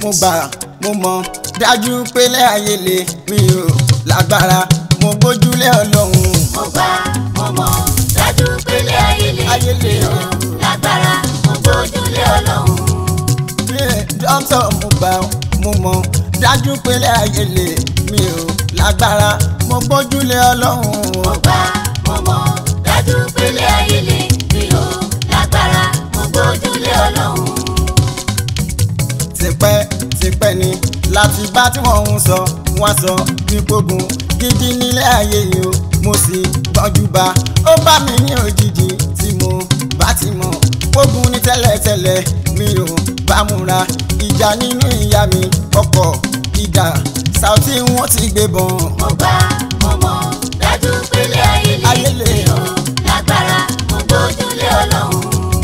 mo gbà mo mọ̀ dájú pélé ayé lè mi ò lágbára mo gbójúlé ọlọ́run mo gbà mo mọ̀ dájú pélé ayé lè Ayé lè. mi ò lágbára mo gbójúlé ọlọ́run. Yeah, dókítà mo gbà mo mọ̀ dájú pélé ayé lè mi ò lágbára mo gbójúlé ọlọ́run mo gbà mo mọ̀ dájú pélé ayé lè mi ò lágbára mo gbójúlé ọlọ́run. tipẹ́ tipẹ́ ni láti bá tí wọ́n ń sọ wọ́n sọ wípógun gidi nílé ayé yìí o mo sì gbọ́njú bá ó bá mi ní òjijì tí mo bá ti mọ̀ pógun ní tẹ́lẹ̀tẹ́lẹ̀ mi ò bá múra ìjà nínú ìyá mi ọkọ̀ ìdá Saoty wọn ti gbé bọ̀n. mo gbà mo mọ̀ dájú pélé ayé Ayé lè lè. mi ò lágbára mo gbójúlé ọlọ́run.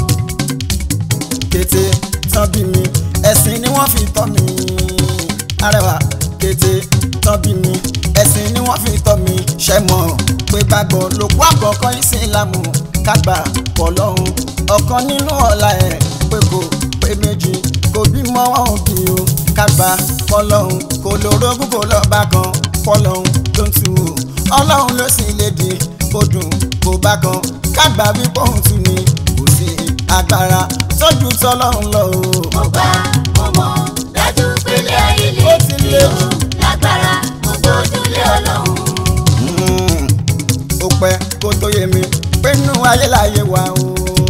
kété tán bí mi ẹ̀sìn ni wọ́n fi tọ́ mi arẹwà kété tán bí mi ẹ̀sìn ni wọ́n fi tọ́ mi ṣẹ́ mọ̀ pé gbàgbọ́ lòkú àkọ́kọ́ ìsìlámù kágbà pọ̀ lọ́hùn ọ̀kan nínú ọ̀la ẹ̀ pé kò pé méjì kò bímọ wọn ò bí o kágbà pọ̀ lọ́hùn kò lórógún kò lọ́ba kan pọ̀ lọ́hùn ló ń tu o ọlọ́run ló sì lè di kó dùn kó bá kan kágbà wípé òun tún ni kò sí agbára tójú tọlọ́run lọ o. mo gbà mo mọ̀ dájú pélé ayé lè Ó ti mi lé ò lágbára mo gbójúlé ọlọ́run. Mm, ó pẹ́ kó tó yé mi pé inú ayé láyé wa o.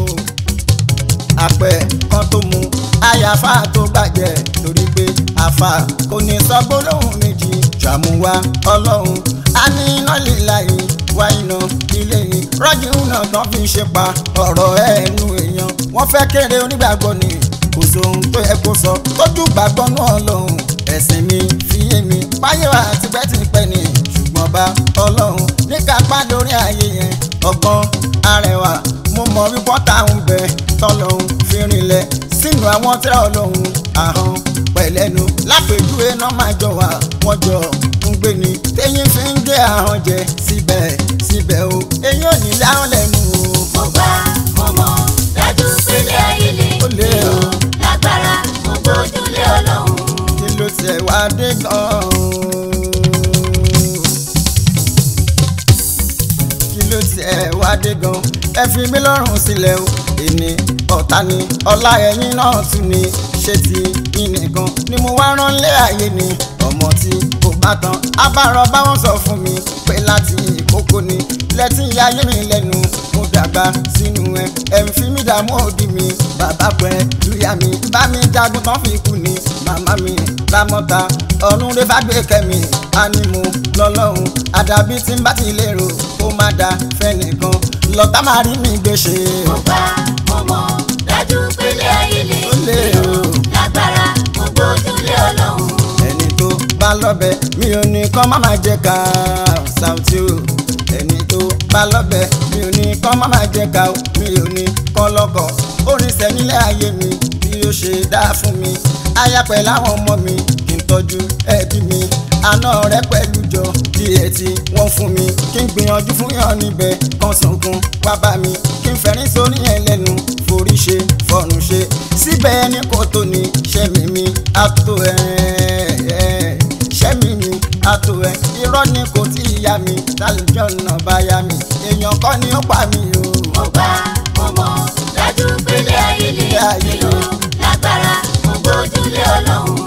àpẹ kan tó mu àyàfà tó gbàjẹ́ torí pé àfà kò ní sọ gbólóhùn méjì ṣàmúwá ọlọ́run a ní iná líla yìí wá iná ilé yìí rọ́jì náà tán fi ṣe pa ọ̀rọ̀ ẹnu èèyàn wọ́n fẹ́ kéré onígbàgbọ́ ni kò sóhun tó yẹ kó sọ tójú gbàgbọ́ náà lọ́hùn ẹ̀sìn mi fi yé mi báyé wa tipẹ́tipẹ́ ni ṣùgbọ́n bá ọlọ́run ní kápá lórí ayé yẹn ọgbọ́n arẹwà mo mọ̀ wípọ́ táwọn bẹ tọ́lọ́hún fi rinlẹ̀ sínú àwọn tẹ́lẹ̀ ọlọ́hun ahọ́n pẹ̀lẹ́nu lápèjúwe náà máa jọ wà wọ́n jọ ń gbé ni téyín fi ń gé ahọ́n jẹ síbẹ̀ síbẹ̀ o èyí ò ní láwọn lẹ́nu o. mo gbà mo mọ̀ dájú pélé ayé lè Ó lé mi ò o. lágbára mo gbójúlé ọlọ́run. kí ló tiẹ̀ wá dé gan-an. kí ló tiẹ̀ wá dé gan-an. ẹ fi mí lọ́rùn sílẹ̀ o èmi ọ̀tá ni ọlá ẹ̀yìn náà tún ni ṣé ti yín nìkan ni mo wá rán lé ayé ni ọmọ tí kò bá tán abárọ̀ báwọn sọ fún mi pé láti ìkókó ni lẹ́tí ayé mi lẹ́nu mo dàgbà sínú ẹ ẹ̀ ń fi mí dààmú òdì mi bàbá pẹ́ lùyà mi bá mi jagun tán fi kú ni màmá mi lámọ́ta ọ̀run rẹ bá gbé kẹ́mi ánímù lọ́lọ́run àdàbí tí ń bá ti lérò kó má da fẹ́nìkan lọ́tà máa rí mi gbèsè. mo gbà mo mọ̀ dájú pélé ayé lè Ó lé mi ò o. lágbára mo gbójúlé ọlọ́run. ẹni tó bá lọ́bẹ̀ mi ò ní kán má máa jẹ ká Saoty o ẹni tó bá lọ́bẹ̀ mi ò ní kán má máa jẹ ká o mi ò ní kán lọ́kọ̀ orin sẹ́nílẹ̀ ayé mi bí ó ṣe dá fún mi aya pẹ̀lú àwọn ọmọ mi kí n tọ́jú ẹbí mi àná rẹ pẹ̀lú jọ díẹ̀ tí wọ́n fún mi kí n gbìyànjú fún yàn níbẹ̀ kan sunkún wá bá mi kí n fẹ́rín sórí ẹ̀ lẹ́nu forí ṣe fọ̀rùn ṣe síbẹ̀ ẹni kò tó ní ṣẹ́mi mi àtò ẹ̀ ṣẹ́mi mi àtò ẹ̀ irọ́ ni kò tí ì yá mi tálíjọ́ náà bá yá mi èèyàn kọ́ ni ó pa mi o. mo gbà mo mọ̀ dájú pélé ayé lè Pélé ayé mi ò lè. lágbára mo gbójúlé ọlọ́run.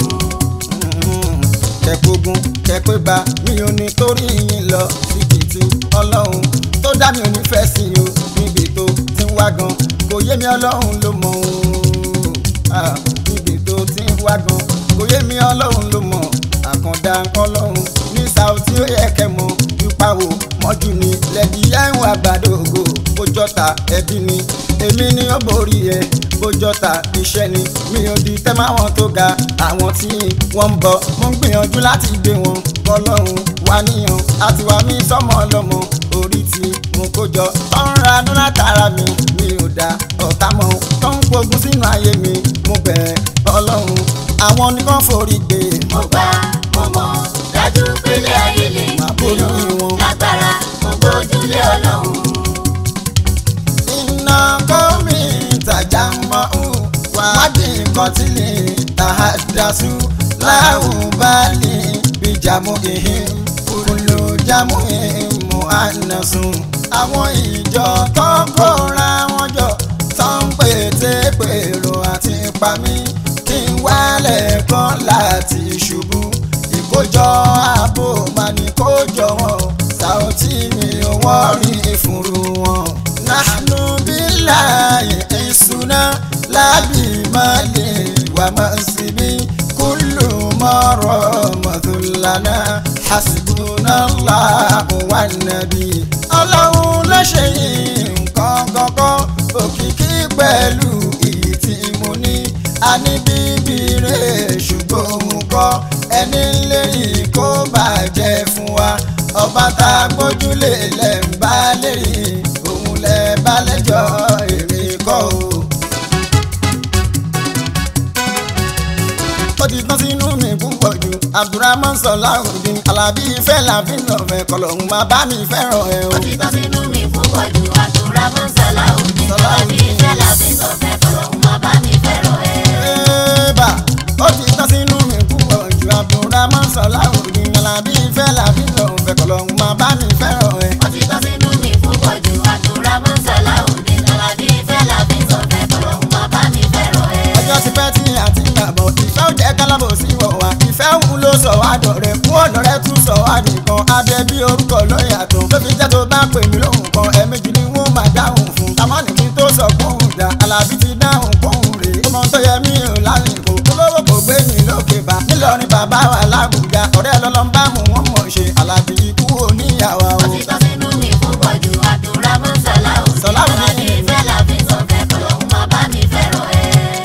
kẹ̀kógún kẹ̀péba mi ò ní torí yín lọ síbi tí ọlọ́run tó dá mi ò ní fẹ́ sí o níbi tó ti ń wá gan kò yé mi ọlọ́run ló mọ̀ o Ah, níbi tó ti ń wá gan kò yé mi ọlọ́run ló mọ̀ àkàndá ọlọ́run ní Saoty ó yẹ kẹ́ mọ̀ yípa wò mọ́jú ni lẹ́bi yẹ́hùn àgbàdo ògo bójọ́ta ẹbí ni èmi ni ó borí ẹ bójọ́ta iṣẹ́ ni mi ò di tẹ́ máwọn tó ga àwọn tí wọ́n ń bọ̀ mo ń gbìyànjú láti gbé wọn kọlọ́run wá níyàn àti wá mi sọ́mọ ọlọ́mọ orí tí mo kó jọ tó ń ra dún látara mi mi ò dá ọ̀tá mọ́ tó ń pogun sínú ayé mi mo bẹ̀ ọlọ́run àwọn oníkan forí gbé mo gbà mo mọ̀ dájú pélé ayé lè Máa mi borí ò wọn. lágbára mo gbójúlé ọlọ́run. iná kọ́mi ìtajà mọ́ ọ́n wádìí nǹkan tí lè ta á dasú láwùbálì bíjàmù ìhìn kúlò jámù ìhìn mú ànàsùn. àwọn ìjọ tó ń kóra wọn jọ tó ń pète pèrò àti pamí kí n wálẹ̀ kan láti ṣubú ìkójọ ààbò máa ní kójọ wọn Saoty mi ò wọ́n rí ìfúnru wọn. nahnu billahi ìṣúná lábì máa lè wà máa síbí kúlù mọ́rọ̀ mọ̀tòlánà hasbunallahu wan nabi. ọlọ́run ló ṣe yìí nǹkan kankan òkìkí pẹ̀lú iyì tí mo ní a ní bíbí rẹ̀ ṣùgbọ́n òun kọ́ ẹni lẹ́yìn kó bàjẹ́ fún wa ọba tá a gbójúlé lẹ̀ ń bá lẹ́yìn òun lẹ̀ bá lẹ́jọ́ èrè kọ́ o. ó ti tán sínú mi púpọ̀ jù abdulrahman sọláhùndín alábí ìfẹ́ làfin lọ́fẹ̀ẹ́ kọlọ́hún máa bá mi fẹ́ràn ẹ o. ó ti tán sínú mi púpọ̀ jù àdúrà mọ́ Sàláùdín Alábí ìfẹ́ làbí sọ̀fẹ́ kọ̀lọ́hún máa bá mi fẹ́ràn ẹ. Ébà ó ti tán sínú mi púpọ̀ jù abdulrahman sọláhùndín alábí ìfẹ́ làfin lọ́fẹ̀ẹ́ kọlọ́hún máa bá mi fẹ́ràn ẹ. ó ti tán sínú mi púpọ̀ jù àdúrà mọ́ Sàláùdín Alábí ìfẹ́ làbí sọ̀fẹ́ kọ̀lọ́hún máa bá mi fẹ́ràn ẹ. ọjọ́ ti pẹ́ tí àti gbàgbọ́ ìfẹ́ ò jẹ́ kálábò sí wọ̀ wá ìfẹ́ òun ló sọ wá dọ̀rẹ́ fún ọ̀dọ̀ rẹ tún sọ wá nìkan abẹ bí orúkọ ló yàtọ̀ tó fi jẹ́ tó bá pè mí lóhùn kan ẹ̀ẹ̀mejì ni wọ́n máa dáhùn fún tamọ́ ní kí n tó sọ fóhùn dá alábí ti dáhùn fóhùn rè é ọmọ tó yẹ mí ò lásìkò olówó kò gbé mi lókè bá nílọrin bàbá wa lábùjá ọ̀rẹ́ lọ́lọ́ ń bá mu wọ́n mọ̀ ṣe alábí ikú oníyàwó ó ti tán sínú mi púpọ̀ jù àdúrà mọ́ Sàláùdín Sàláùdín. Alábí ìfẹ́ làbí sọ̀fẹ́ kọ̀lọ́hún máa bá mi fẹ́ràn ẹ.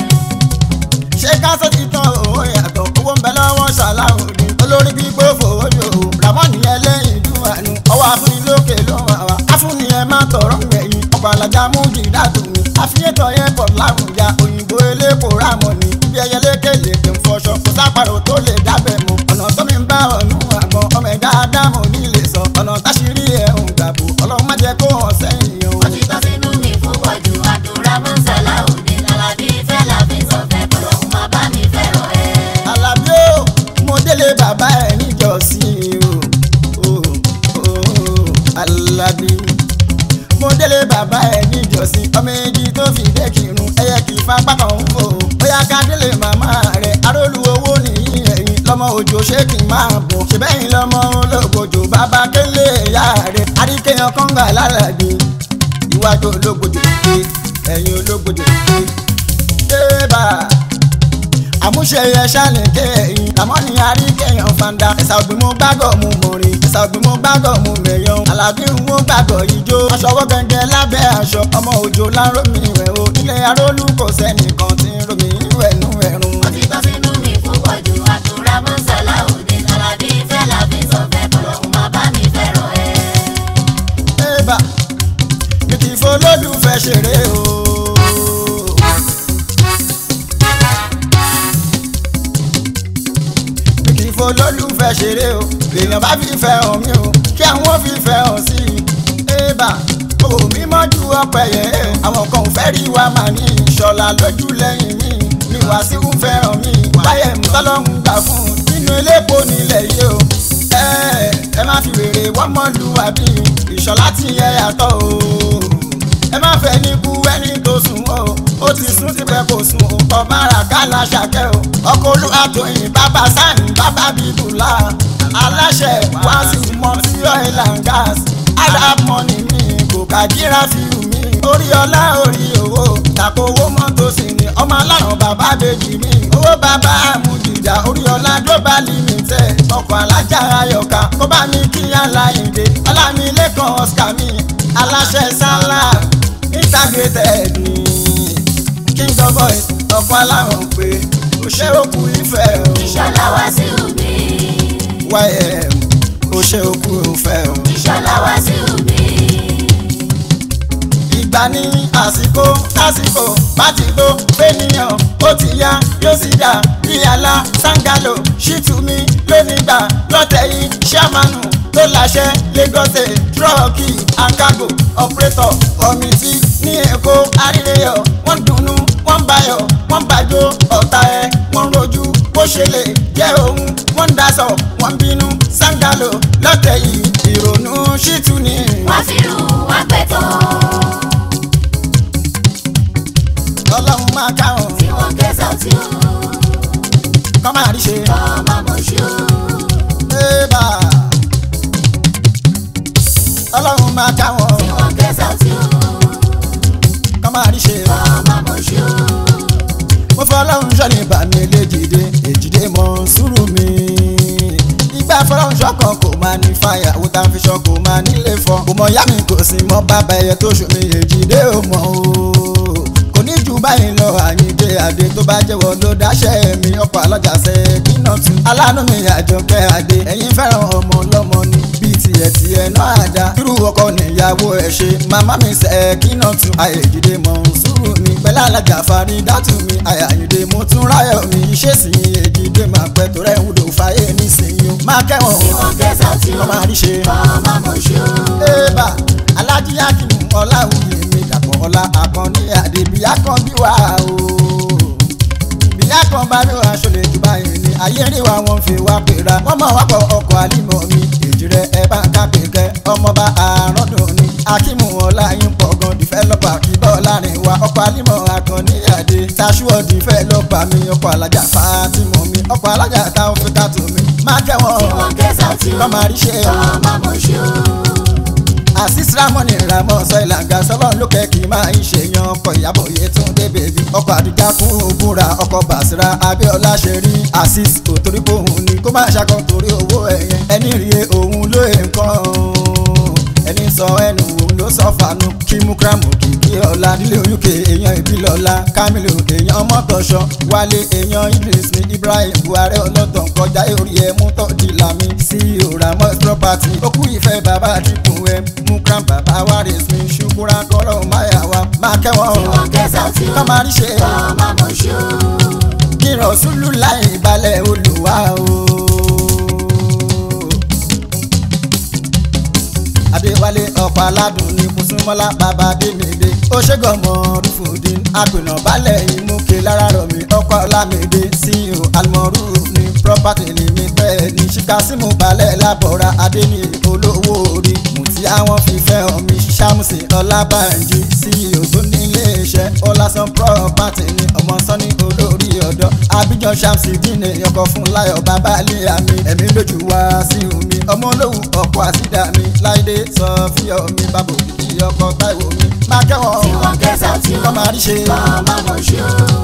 ṣé káṣẹ́ ti tán owó yàtọ̀ owó ń bẹ lọ́wọ́ Sàláùdín olórí gbígbó fòójò ramoni ẹlẹ́yìn dùnmọ̀nù ọwọ́ afúnilókè ló wà wá afúnni ẹ má tọrọ gbẹ̀yìn ọkọ̀ alájà mú jìdátù mi àfihàn yẹn pọ̀ láwùjá òyìnbó elépo rámọ̀nì bí ẹyẹ lékele pé ń fọṣọ kò sápàrọ̀ tó lè dábẹ̀ mọ́ ọ̀nà tó mi ń bá ọ̀nù àgbọn ọmọ ẹ̀dá ádámù nílé sọ ọ̀nà táṣírí ẹ̀ ń gbàgbó ọlọ́run má jẹ́ kó hàn sẹ́yìn o. ó ti tán sínú mi púpọ̀ jù àdúrà mọ́ Sàláùdín Alábí ìfẹ́ làbí sọ̀fẹ́ kọ̀lọ́hún máa bá mi fẹ́ràn ẹ. Àlàbí o mo délé bàbá ẹ níjọ́sìn o o o Àlàbí mo délé bàbá ẹ níjọ́sìn ọmọ èjì tó fi dé kírun ẹyẹ kì í fapá kan ń fò bóyá ká délé màmá rẹ arólú owó nìyí ẹ̀yìn lọ́mọ òjò ṣé kì í máa bọ̀ ṣèbẹ́yìn lọ́mọ ológbòjò bàbá kélé ìyá rẹ àríkèyàn kọ́ńgà lálàbí iwájú ológbòjò ìgbé ẹ̀yìn ológbòjò ìgbé débà àmúṣe ẹṣá ní kéèyàn àmọ́ ní àríkèyàn fanda ẹ̀sà ògbìn mú gbàgọ̀ mú mọ̀rin ẹ̀sà ògbìn mú gbàgọ̀ mú mẹ̀yàn alábí ń mú gbàgọ̀ ijó aṣọ ọwọ́ gẹ́gẹ́ lábẹ́ aṣọ ọmọ òjò lárómi ìwẹ̀ o nílé arólú kò sẹ́nìkan tí ń romi ìwẹ̀ nú ẹ̀rùn. ó ti tán sínú mi púpọ̀ jù àdúrà mọ́ Sàláùdín Alábí ìfẹ́ làbí sọ̀fẹ́ kọ̀lọ́hún máa bá mi fẹ́ràn ẹ. Ébà mi kì í folólùfẹ́ ṣeré o. Mi kì í folólùfẹ́ ṣeré o. Èèyàn bá fi fẹ́ hàn mí o. Kí àwọn fi fẹ́ hàn sí i. Ébà o mi mọ́jú ọpẹ́ yẹn. Àwọn kan ò fẹ́ rí wa màá ní ìṣọ̀lá lójú lẹ́yìn mi. Ní Wàsíù fẹ́ràn mi. Wáyé mi tọ́lọ́hún gbà fún un. Nínú elépo nílẹ̀ yìí o ẹ ẹ má fi wèrè wọ́n mọ́ lu àbí ìṣọ̀lá tí ẹ yàtọ̀ o. ẹ má fẹ́ ní kú ẹni tó sùn o ó ti sún tipẹ́ kò sùn o kọ́ bára kálá ṣàkẹ́ o. ọkọ̀ olúwa tóyìn bàbá sáni bàbá bíbùlà aláṣẹ wáṣí mọ́tí oil and gas arab money mi kò kàdíra fíìmù mi orí ọlá orí owó tàkó owó mọ́tò sí ni ọmọ alárùn bàbá bèjì mi owó bàbá àmújìjà orí ọlá global limited ọkọ̀ alájà ayọ̀ká kó bá mi kí aláìndé ọlámilẹ́kan oscar mi aláṣẹ sálà integrated ni king of boys ọkọ̀ alárùn pé òṣè òkú ìfẹ́ o Ìṣọ̀lá Wàsíù mi. ym òṣè òkú ìfẹ́ o. Ìṣọ̀lá Wàsíù mi. ìgbà ní àsìkò lásìkò bá ti tó fẹ́nìyàn ó ti yá yóò sì dà bí àlá sangalo ṣìtúmí lónìgbà lọ́tẹ̀ yìí ṣàmánù tó láṣẹ lagos trọ́ọ̀kì ankago ọ̀pẹ́tọ̀ kọ́mítì ní èkó àríyọ̀ wọ́n dùnnú wọ́n bayọ̀ wọ́n bàjọ́ ọ̀tá ẹ̀ wọ́n rojú bó ṣe lè jẹ́ òun wọ́n ń daṣọ wọ́n ń bínú sáńgálò lọ́tẹ̀ yìí ìrònú ṣìtú ni. wá fi rùn wá pẹ̀tọ́ ọlọ́run máa káwọn tí wọ́n kẹsàn tí ó kọ́ máa rí ṣe. ọmọ mọ̀ṣú Ébà. ọlọ́run máa káwọn tí wọ́n kẹsàn tí ó kọ́ máa rí ṣe. ọmọ mọ̀ṣú mo fọ ọlọ́run sọ́ni bàmí léjìdé èjìdé mọ́ sùúrù mi. ìgbà fọlọ́run ṣọ́kan kò máa ní fàyà owó tá a fi ṣọ́ kò máa nílé fọ́. kò mọ ìyá mi kò sí mọ́ bàbá ẹyẹ tó ṣomi èjìdé ò mọ̀ o. kò ní jù báyìí lọ àyíǹde àdé tó bá jẹ́wọ́ ló dáṣẹ́ mi ọkọ̀ alájà ṣe kínà tu. aláàánú mi àjọkẹ́ àdé ẹ̀yin fẹ́ràn ọmọ ọlọ́mọ ni bíi tiẹ̀ tiẹ̀ náà àdá. irú ọkọ níyàwó ẹ̀ ṣe màmá mi ṣe kínà tu. àyèjìdé mọ̀ sùúrù mi pẹ̀lú alájà farí dátù mi àyàyìndé mo tún ráyọ̀ mi iṣẹ́ sì ń èjìdé máa pẹ́ tó rẹ̀ ń wúlò fàyè nísìnyí o. máa kẹ́wọ̀n tí wọ́n kẹsàn tí ó kọ́ máa rí ṣe. ọmọ mọ̀ṣú Ébà Alájí Akínú Ọláwuyè mi dàpọ̀ ọlá àkànní àdébíyá kan bí wà o. Bíyá kan bá rí aṣọ lè jù báyìí ni ayé rí wa wọn fi wá pera. Wọ́n mọ̀ wá pọ̀ ọkọ̀ àlímọ̀ mi. Èjì rẹ̀ ẹ bá ń ká pèkẹ́. Ọmọọba àrọ́dùn ni. Akímù Ọláyín pọ̀ gan dìfẹ́lọ́pà kíbọ̀ láàrin wa. Ọkọ̀ àlímọ̀ àkànní àdé. Taṣúọ̀ dìfẹ́lọ́pà mi. Ọkọ̀ alájà Fátímọ̀ mi. Ọkọ̀ alájà táwọn fi ká tù mí. Má tí kẹ́wọ̀n wọ́n kẹsàn tí ó kọ́ máa rí ṣe o ọmọ mọ̀ṣú asis ramoni ramọ sọ ìlànà sọlọ lókè kì í máa ń ṣe yan ọkọ ìyàbọ̀ Yétúndé bèbí ọkọ àdìgá fún òbúra ọkọ bàṣírà abíọ́lá ṣe rí asis kò torí pé òun ni kó máa ṣàkọ torí owó ẹ̀yẹn ẹni rí e òun ló è nǹkan ẹni sọ ẹnu òun ló sọ fanu kí mukramu kìkì ọ̀la nílé oyúkè èèyàn ìbílọ̀la kamilu èèyàn mọ́tọ̀ṣọ wálé èèyàn idris ní ibrahim buhari ọlọ́tàn kọjá orí ẹ̀ mú tọ́jú lami sí òràmọ́ property ó kú ìfẹ́ bàbá àdìpọ̀ ẹ̀ mukram bàbá waris mi ṣùkúra kọ́rọ̀ máyà wa máa kẹ́wọ̀n tí wọ́n kẹsàn tí ó kọ́ máa rí ṣe ọmọ mọ̀ṣú kí rọ̀ṣúlù láì balẹ̀ olùwà o. adéwálé ọ̀pọ̀ aládùn ní kùsùmọ́lá bàbá démèdè ó ṣègọ́mọ̀ rúfòdín àpènà balẹ̀ ìmúkè lára rọ̀ mí ọkọ̀ ọlámèdè ceo almoru ní property limited ní ṣíkásímù balẹ̀ lábọ̀ra adéní olówó orí mùtí àwọn fífẹ́ omi ṣàmùsì ọlábànjí ceo tó ní iléeṣẹ́ ọlásán property ní ọmọ sọ́ni olórí ọ̀dọ́ abidjan ṣàmùsì dínà ọkọ̀ fún láyọ̀ bàbá ilé àmì ẹ̀mí lójú wá sí omi ọmọ olówó ọkọ̀ àsídà mi láìdé sọ fíyọ̀ mi bàbá òkìkí ọkọ̀ táìwò mi má kẹ́wọ̀n tí wọ́n kẹsàn tí ó kọ́ máa rí ṣe ọmọ mọ̀ṣú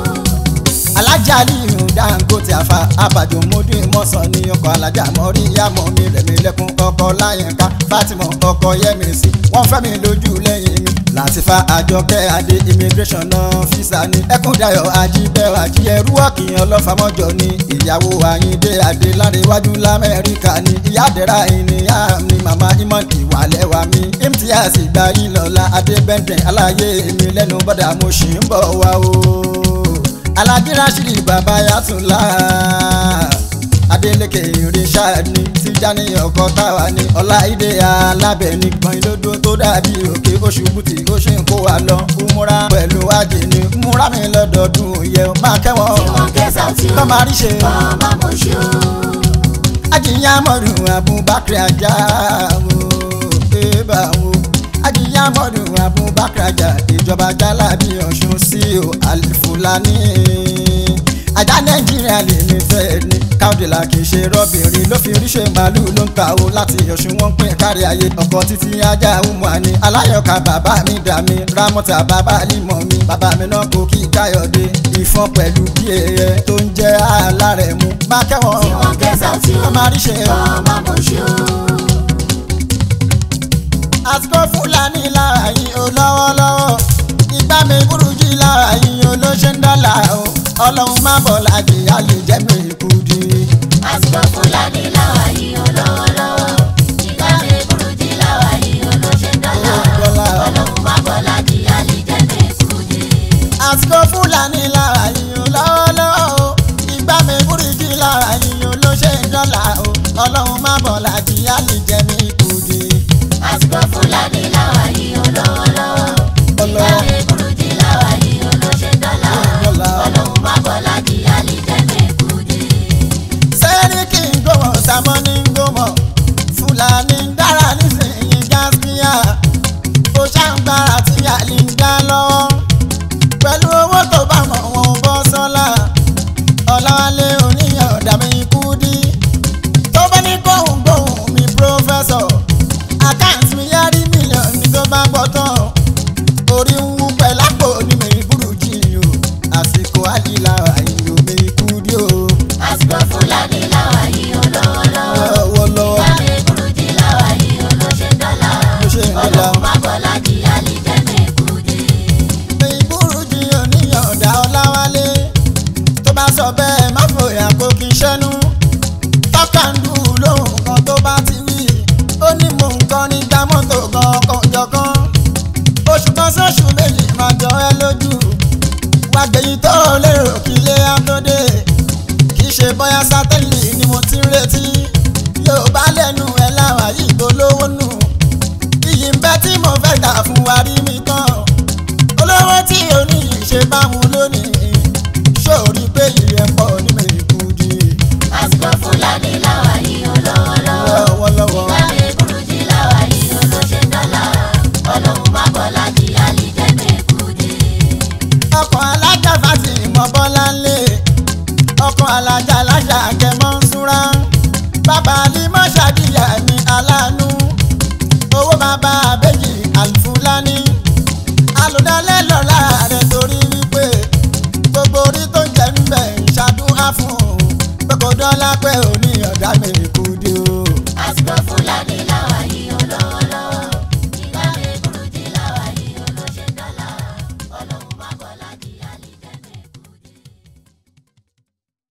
alájà aliyu dangote afa abàjọ mọdé mọsán ní ọkọ alájà mọrí yàmọ mi rẹmi lẹkùn ọkọ láyínká fatima ọkọ yẹmísì wọn fẹ́ mi lójú lẹ́yìn mi láti fa àjọkẹ́ adé immigration officer ní ẹkúndayọ̀ ajíbẹ̀rẹ̀ àjíyẹrú ọ̀kìn ọlọ́fàmọ́jọ ní ìyàwó àyíndé adé lárẹ̀wájú lamẹ́ríkà ní ìyá àdẹ́rà ìníyà mi màmá imọ̀ ìwàlẹ́wà mi imtiaz ìgbà yìí lọ́la adébẹ́ntẹ̀ aláyé mi lẹ́nu bọ́dà mo ṣì ń bọ̀ wá o alájí rashidi bàbá yàtúlá adeleke richard ní tijani ọkọ táwa ní ọláìdé alábẹ́ni gbọ̀nyìnlódó tó dàbí òkè oṣù bùtì ó ṣe ń kó wa lọ múra pẹ̀lú ajé ní múra mi lọ́dọọdún yẹ máa tí kẹ́wọ̀n wọ́n kẹsàn tí ó kọ́ máa rí ṣe ọmọ mọ̀ṣú ajinyamọdù abubakar ajá o eba o ajinyamọdù abubakar ajá ìjọba jalabi ọ̀ṣun sí o alifulani ajá nàìjíríà limited ní káwdìlà kì í ṣe rọ́bìnrin ló fi ríṣẹ́ màálù ló ń ta o láti ọ̀ṣun wọn pín kárí ayé ọkọ̀ títí ajá umani aláyọ̀ká bàbá mi dà mí rámọ́tà bàbá límọ̀ mi bàbá mi náà kò kí káyọ̀dé ìfọ́n pẹ̀lú bí ẹyẹ tó ń jẹ́ alárẹ̀mú má kẹ́wọ̀n tí wọ́n kẹsàn tí ó ó máa rí ṣe ọmọ mọ̀ṣú àsìkò fúlàní lára yín o lọ́wọ́lọ́wọ́ ìgbà mi burújí lára yín o ló ṣe ń dọ́là o ọlọ́run má bọ̀ láti àlè jẹ́ mi kùdì. àsìkò fúlàní láwa yìí ó lọ́wọ́lọ́wọ́ ìgbà mi burújí láwa yìí ó ló ṣe ń dọ́là Dọ́là. ọlọ́run má bọ̀ láti àlìjẹ́ mi kùdì. àsìkò fúlàní lára yín o lọ́wọ́lọ́wọ́ o ìgbà mi burújí lára yín o ló ṣe ń dọ́là o ọlọ́run má bọ̀ láti àlè jẹ́ mi kùdì. àsìkò fúlàní láwa yìí ó lọ́wọ́lọ́wọ́ ìgbà Ọlọ́wọ́. mi burújí láwa yìí ó ló ṣe ń dọ́là Dọ́là. ọlọ́run má bọ̀ láti àlìjẹ́ mi kùdì. àmọ́ ní gómọ̀ fúlàní ń dára nísìnyí gáspíà ó ṣàǹgbára tí àlè ń dá lọ́wọ́ pẹ̀lú owó tó bá mọ̀ wọn bọ́ sọ́la ọ̀làwálé oníyàn dàmí ikú dí tó bá ní kóhùn gbóhùn mi pírọ́fẹ́sọ̀ àkáǹtì mi yá rí mílíọ̀nù ní tó bá gbọ́ tán orí ń wú pẹ̀lú àpò ní mi burújí o àsìkò àdìlà àyìnbó mi ikú dí o àsìkò fúlàní làwà yìí ó lọ́wọ́lọ́wọ́. lọ́wọ́lọ́wọ́ ìgbà mi burújí làwà yìí ó ló ṣe dọ́là. Ló ṣe ń dọ́là. ọlọ́run má bọ̀ láti àlìjẹ́ mi kùdí. mi burújí oníyàn ọ̀dà ọ̀làwálé tó bá sọ bẹ́ẹ̀ má fòyà kó kí n ṣẹ́nu tọ́kàndù lóhùn kan tó bá ti wí ó ní mò ń kọ́ nígbà mọ́tò gan kọjọ̀kan oṣù kan sóṣù méjì máa jọ ẹ́ lójú wá gbẹ̀yìn tó lérò kí ilé á tó dé kì í ṣe bóyá sátẹ́lì ni mo ti ń retí yóò bá lẹ́nu ẹ̀ láwà yìí tó lówó nù iyì ń bẹ tí mo fẹ́ gbà fún wa rí mi tán olówó tí oníyì ṣe báwọn lónìí ṣòrí pé ìrẹ̀ pọ̀ ní mẹ́kúndì àsìkò fúlàní làwà yìí ó lọ́wọ́lọ́wọ́. lọ́wọ́lọ́wọ́. ìgbà mi burújí làwà yìí ó ló ṣe dọ́là. ọlọ́run má bọ̀ láti àlìjẹ́ mi kùdí. ọkọ̀ alájà fásitì mọ́ bọ́lá ńlẹ̀ ọkọ̀ alájà alájà kẹmọ́ ń súnra bàbá alimọ́ ṣàdíyà ní aláàánú owó bàbá abéjì àlùfúlání alùdálẹ́ lọ́la rẹ̀ torí wípé gbogbo orí tó ń jẹ́ ń bẹ̀ ń ṣàdúrà fún un pé kò dọ́là pé òní ọ̀dà mi kú dé o. àsìkò